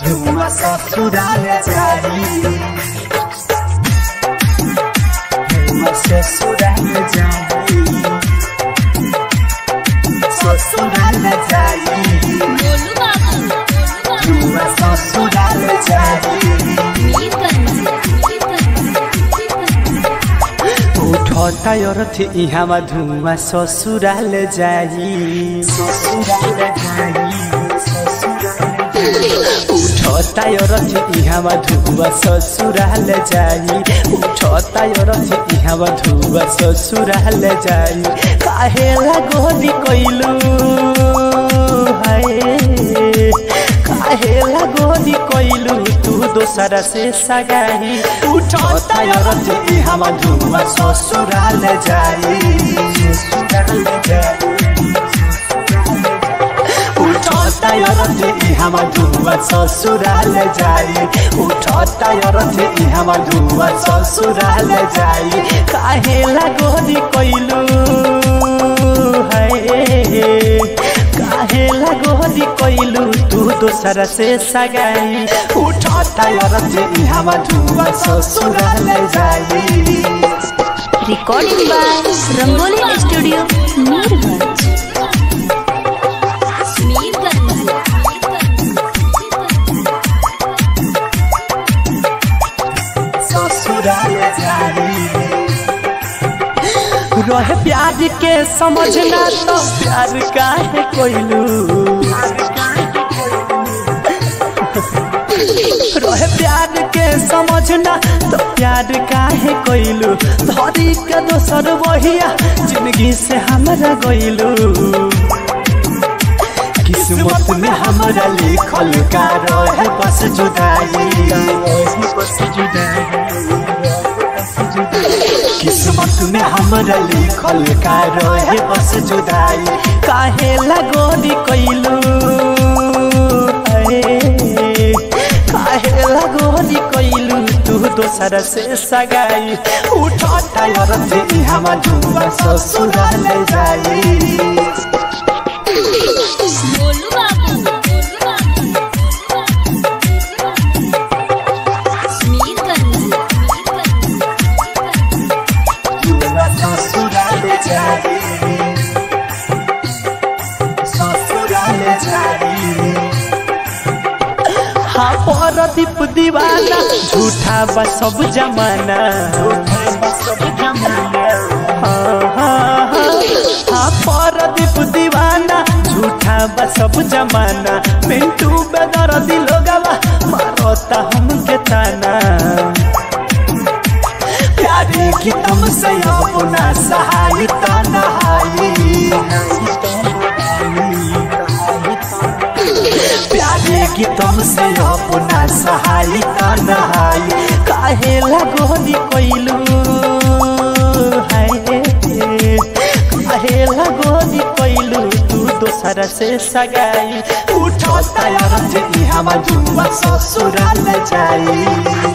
धुआं ससुराल जाई धुआं ससुराल जाई ससुराल जाई गोलू बाबू धुआं ससुराल जाई उठता रथ इहाँमा धुआं ससुराल जाई ससुराल जाई उठता रथ इहाँमा धुआं ससुराल जाई उठता रथ इहाँमा धुआं ससुराल जाई काहेला गोली कैलू हाय काहेला गोली कैलू तू दोसरा से सगाई उठता रथ इहाँमा धुआं ससुराल जाई ससुराल जाई उठता रथ इहाँमा धुआं ससुराल जाई उठता रथ इहाँमा धुआं ससुराल जाई काहेला गोली कैलू है काहेला गोली कैलू तू दोसरा से सगाई उठता रथ इहाँमा धुआं ससुराल जाई recording by Rangoli studio Mirganj ससुराल जाई रहे प्यार के समझना तो प्यार काहे कोइलू रहे प्यार के समझना तो प्यार काहे कोइलू धरी के दोसर बहिया जिंदगी से हमरा गइलू किस्मत में हमरा लिखल का रहे बस जुदाई बस किस्मत में हमरा लिखल का रहे बस जुदाई काहे लगोरी कैलू काहे लगोरी कैलू तू दोसर से सगाई उठता रथ इहाँमा धुआं ससुराल जाई गोलू बाबू ससुराल जाई ससुराल जाई हाँ परदीप दीवाना झूठा बा सब जमाना हाँ हाँ हाँ हाँ परदीप दीवाना झूठा बा सब जमाना मिंटू बेदर दिलो गवा मारता हमके ताना प्यारे की तुमसे अपना सहायता नहाई प्यारे की तुमसे अपना सहायता नहाई काहे लगोरी कोइलू है काहे लगोरी कोइलू तू दोसर से सगाई उठता रथ इहाँमा धुआं ससुराल जाई